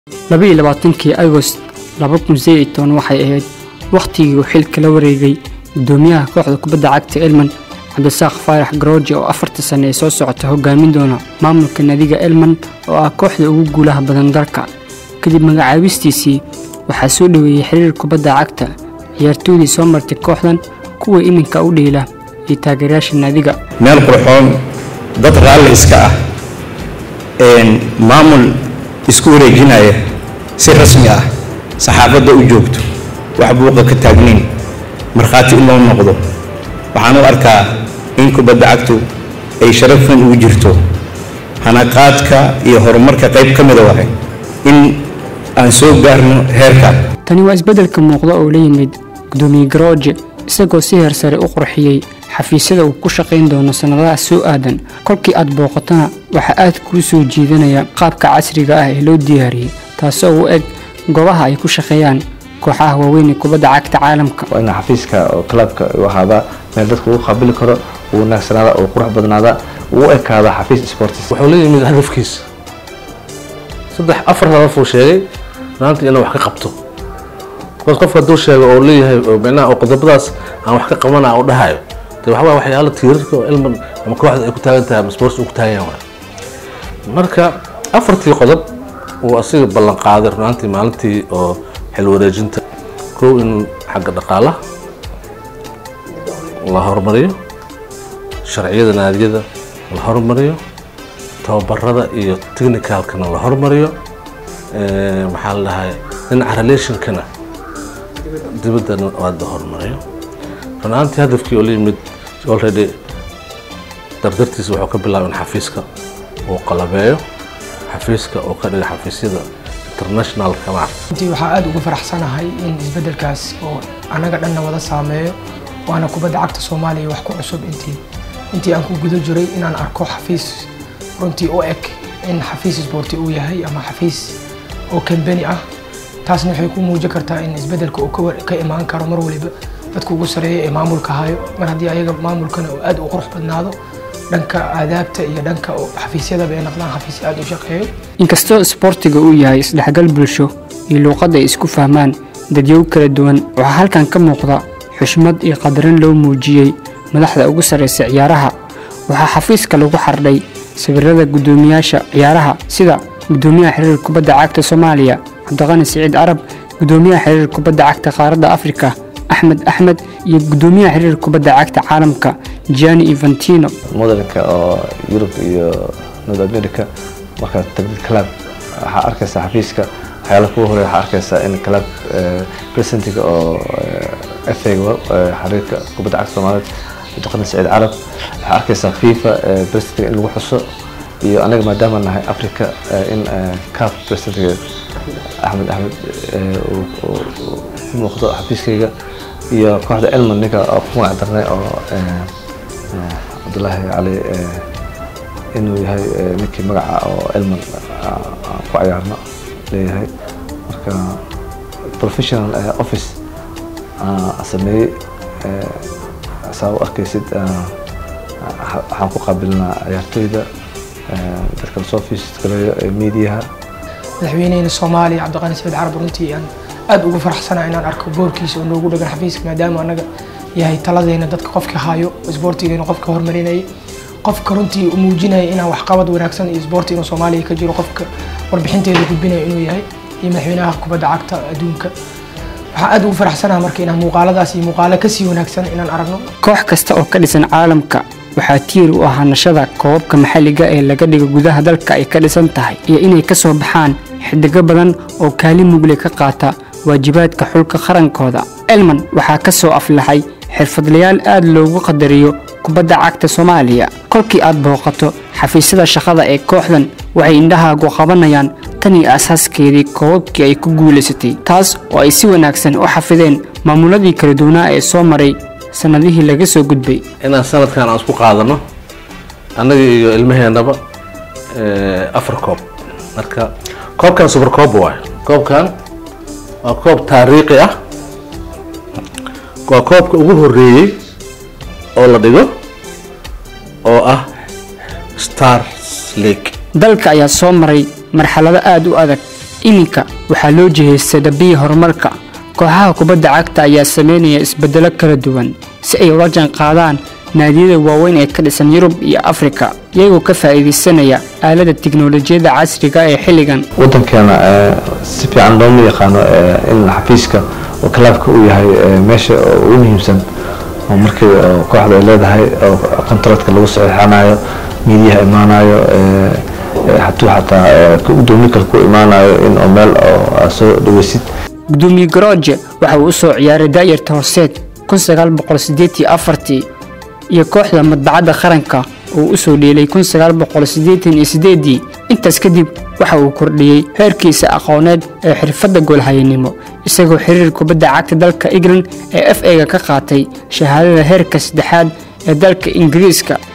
labaiyo labaatankii agost laba kun sideed iyo toban waxay ahayd wakhtigii uu xilka la wareegay gudoomiyaha kooxda kubadda cagta elman cabdisaaq faarax garooji oo afarta sane ee soo socota hogaamin doona maamulka naadiga elman oo ah kooxda ugu guulaha badan dalka kadib magacaabistiisii waxaa soo dhoweeyey xiriir kubadda cagta ciyaartooydii soo martay kooxdan kuwa iminka u dhiila iyo taageerayaasha naadiga meel qurxoon dad raalli iska ah maamul isku wareejinaya si rasmi ah saxaafadda u joogto wax buuqa ka taagnayn markhaati in loo noqdo waxaan u arkaa in kubadda cagtu ay sharaf weyn ugu jirto hanaqaadka iyo horumarka qayb ka mida wahay in aan soo gaarno heerkan tani waa isbeddelka muuqda oo la yimid gudoomiye garooje isagoo si heer sare u qurxiyey xafiisyada uu ku shaqayn doono sannadaha soo aadan kolkii aad booqatana waxaa aad kuu soo jiidanaya qaabka casriga ah ee loo diyaariyey taasoo u eg goobaha ay ku shaqeeyaan kooxaha waaweyn ee kubadda cagta caalamka waa inaa xafiiska oo clubka u ahaadaa meel dadka uu qaabili karo uu wanaagsanaada uu qurux badnaada uu u ekaada xafiis sports wuxuu la yimid hadafkiisa saddex afar hadaf uu sheegay maanta inuu wax ka qabto bas qofka hadduu sheego oo leeyahay micnaha oo qodobadaas aan wax ka qabana u dhahayo de waxbaa waxyaalo tiirarka oo ilman ama kooxda ay ku taagan tahay ama sports uu ku taagan yahay marka afartii qodob uu asiga ballan qaaday runaantii maalintii oo xil wareejinta kow in xagga dhaqaalaha la horumariyo sharciyada naadiyada la horumariyo tababarada iyo technicalkana la horumariyo maxaa la dhahay dhinaca relationkana dibaddana waa la horumariyo runaantii hadafkii oo la yimid already dardartiisa wuxuu ka bilaabay in xafiiska uu qalabeeyo xafiiska oo ka dhiga xafiisyada internationalka maarta intii waxaa aada uga faraxsanahay in isbeddelkaas oo annaga dhanna wada saameeyo waana kubadda cagta soomaaliya wax ku cusub intii intii aan ku guda jiray inaan arko xafiis runtii u eg in xafiis isboorti uu yahay ama xafiis oo kambani ah taasna waxay ku muujin kartaa in isbeddelka uu ka imaan karo mar waliba dadka ugu sareeya ee maamulka hayo mar haddii ayaga maamulkana uu aada u qurux badnaado dhanka aadaabta iyo dhanka xafiisyadaba ay noqdaan xafiisya aada u shaqeeyo inkastoo isboortiga uu yahay isdhexgal bulsho iyo luuqadda ay isku fahmaan dadyow kala duwan waxaa halkan ka muuqda xushmad iyo qadarin loo muujiyey madaxda ugu sarraysa ciyaaraha waxaa xafiiska lagu xardhay sawirada guddoomiyaasha ciyaaraha sida guddoomiyaha xiriir kubadda cagta soomaaliya cabdiqani siciid carab guddoomiyaha xiriir kubadda cagta qaaradda afrika axmed axmed iyo guddoomiyaha xiriir kubadda cagta caalamka gianni eventino modelinka oo yurub iyo north america markaad tagdid club waxaa arkaysaa xafiiska waxyaala kuwa hore waxaa arkaysaa in club presidentiga oo FA-ga xiriirka kubadda cagta soomaaliyeed cabdiqani saciid carab waxaa arkaysaa fifa presidentiga in lagu xuso iyo anaga maadaama nahay africa in caf presidentiga axmed axmed ku muuqdo xafiiskayga iyo kooxda elman ninka oo ku magac darnay oo cabdulaahi cali inuu yahay ninkii magaca oo elman ku cayaarno leeyahay marka professional office sameeyey saa u arkaysid waxaan ku qaabilnaa ciyaartooyda dadka lasoo fiiskaleeyo ee miidiyaha madaxweyneyna soomaaliya cabdiqani saciid carab runtii aan aada ugu faraxsanahay inaan arko boorkiisa oo noogu dhagan xafiiska maadaama annaga yahay taladeena dadka qofka hayo isboortigeena qofka hormarinayay qofka runtii u muujinaya inaan waxqabad wanaagsan iyo isboorti inuu soomaaliya ka jiro qofka warbixinteeda gudbinaya inuu yahay iyo madaxweynaha kubadda cagta adduunka waxaa aada ugu faraxsanaha marka inaan muuqaaladaas iyo muuqaalo kasii wanaagsan inaan aragno koox kasta oo ka dhisan caalamka waxaa tiir u ah hanashada koobabka maxalliga ee laga dhigo gudaha dalka ay ka dhisan tahay iyo inay ka soo baxaan xidigo badan oo kaalin mugle ka qaata waajibaadka xulka qarankooda elman waxaa ka soo aflaxay xirfadlayaal aad loogu qadariyo kubadda cagta soomaaliya kolkii aad booqato xafiisyada shaqada ee kooxdan waxay indhahaagu qabanayaan tan iyo asaaskeedii koobabkii ay ku guulaysatay taas oo ay si wanaagsan u xafideen maamuladii kala duwanaa ee soo maray sannadihii laga soo gudbay inaan sanadkan aan isku qaadano annaga iyo ilmaheennaba afar koob marka koobkan super koob waayo koobkan waa koob taariikhi ah waa koobka ugu horeeyey oo la dhigo oo ah stars league dalka ayaa soo maray marxalado aad u adag iminka waxaa loo jihaystay dhabbihii horumarka kooxaha kubadda cagta ayaa sameynaya isbeddelo kala duwan si ay ula jaanqaadaan naadiyada waaweyn ee ka dhisan yurub iyo afrika iyagoo ka faa'iidaysanaya aalada tiknolojiyadda casriga ee xilligan wadankeena eh, si fiican looma yaqaano eh, in xafiiska oo kalaabka uu yahay eh, meesha oo ugu muhiimsan oo markii oo kooxda ay leedahay oo kontraktka lagu saxiixanayo miidiyaha imaanayo eh, eh, hadduu xataa eh, ka gudoomiye kale ku imaanayo in oo meel oo aad soo dhaweysid gudoomiye garooje waxa uu u soo ciyaaray daayarta horseed iyo kooxda madbacadda qaranka oo u soo dheelay intaas kadib waxa uu kordhiyey heerkiisa aqooneed ee xirfadda goolhayanimo isagoo xiriir kubadda cagta dalka england ee f a-ga ka qaatay shahaadada heerka saddexaad ee dalka ingiriiska